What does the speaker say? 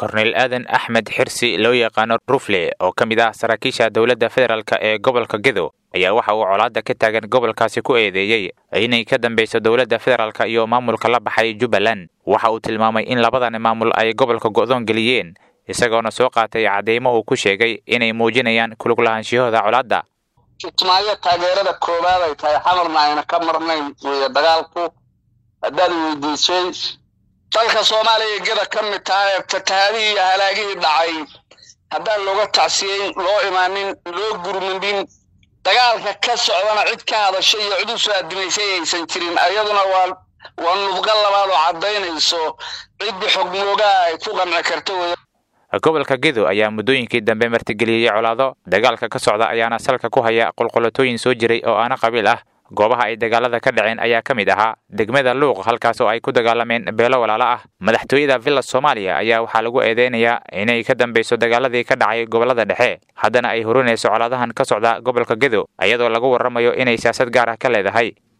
korneyl aadan axmed xirsi loo yaqaano rufle oo ka mid ah saraakiisha dowladda federaalk ee gobolka gedo ayaa waxa uu colaadda ka taagan gobolkaasi ku eedeeyey inay ka dambeyso dowladda federaalk iyo maamulka la baxay jubbaland waxa uu tilmaamay in labadan maamul ay gobolka go'doon geliyeen isagoona soo qaatay cadeymo uu ku sheegay inay muujinayaan kulug lahaanshiyahooda colaadda kismaayo taageerada koowaad ay tahay xamarna ayna ka marnayn weeye dagaalku haddaad weydiisay dalka soomaaliya geda ka mid taha ee fatahaadihii iyo halaagihii dhacay haddaan looga tacsiyeyn loo imaanin loo gurmudin dagaalka ka socdana cid ka hadashay iyo cid u soo adimaysay aysan jirin ayaduna waa waa nudqo labaad oo caddaynayso ciddii xogmoogaha ay ku qanci karta wey gobolka gedo ayaa muddooyinkii dambe martigeliyey colaado dagaalka ka socda ayaana salka ku haya qulqulatooyin soo jiray oo aana qabiil ah goobaha ay dagaalada ka dhaceen ayaa ka mid ahaa degmada luuq halkaas oo ay ku dagaalameen beelo walaalo ah madaxtooyada villa soomaaliya ayaa waxaa lagu eedeynayaa inay ka dambeyso dagaaladii ka dhacay gobolada dhexe haddana ay hurinayso colaadahan ka socda gobolka gedo iyadoo lagu warramayo inay siyaasad gaar ah ka leedahay